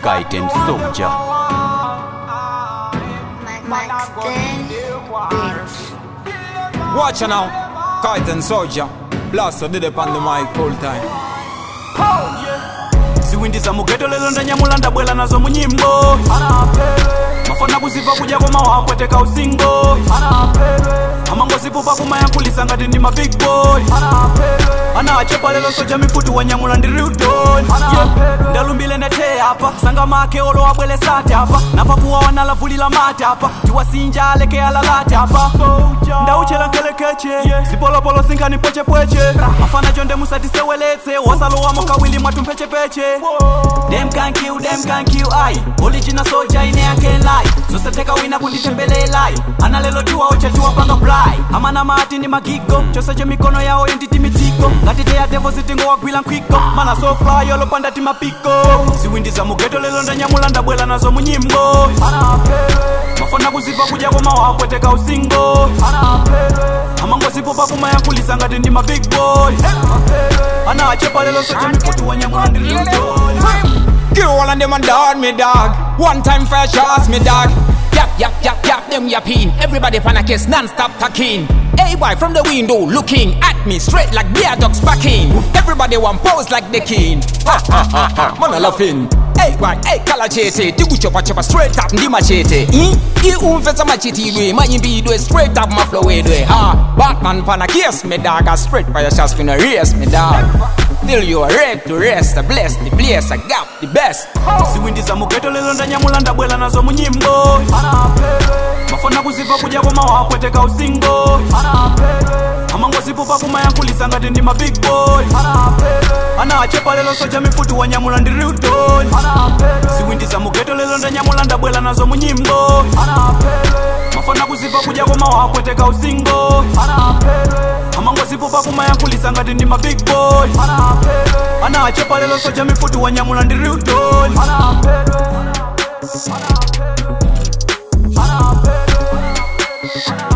Kite and Soldier. Max Ten Beats. Watch her now, Kite and Soldier. Blaster did it on the mic full time. ziwindi za mugeto lelo ndanyamula ndabwela nazo munyimbo mafana kuziva kudya koma wakweteka usingo amangozipupa kumayankhulisa ngati ndi ma big boy ana achepa lelo soja mifutu wanyamula ndi rudon ndalumbile ndethe apa sanga make olo abwelesate apa napapuwa wanalavulila mate apa tiwasinja aleke alalate apa ndauchela nkelekeche zipolopolo sinkani pwechepweche afana chonde musatiseweletse wasalowamo kawili mwatumphechepeche Them can kill, them can kill I Original soldier ine I can lie Zoseteka wina kunditembelela Ana lelo tuwa ocha tuwa panga fly Amana mati ni magigo Chose che mikono yao yenditi mitiko Ngatite ya devo zitingo wagwila nkwiko Mana so fly yolo panda ti mapiko Ziwindi za mugeto lelo ndanyamula ndabwela nazo munyimbo Mafona kuziva kudya koma wakweteka usingo amangozipopa kumayankhulisa ngati ndi ma big boy ana achepa lelo soche mifutu wanyamula ndi lutoni Kill all of them and dog me dog. One time fair shots me dog. Yap yap yap yap them yapping. Everybody pan a kiss non-stop talking. Hey boy from the window looking at me straight like bear dogs backing. Everybody want pose like the king. Ha ha ha ha. Man a laughing. Hey boy, hey kala chete, tigu chopa chopa straight up ndi machete. Hmm? I umfesa machete idwe, mayimbi idwe straight up my flow idwe. Ha, Batman pan a kiss me dog, a straight by your shots finna race me dog. Till you are ready to rest, I bless the place, I got the best. ziwindi za mugeto lelo ndanyamula ndabwela nazo munyimbo mafona kuziva kudya koma wakweteka usingo amangozipupa kumayankhulisa ngati ndi ma big boy ana achepa lelo soja mifutu wanyamula ndi rudon ziwindi za mugeto lelo ndanyamula ndabwela nazo munyimbo mafona kuziva kudya koma wakweteka usingo amangozipupa kumayankhulisa ngati ndi ma big boy ana achepa lelo soja mifutu wanyamula ndi rudon Max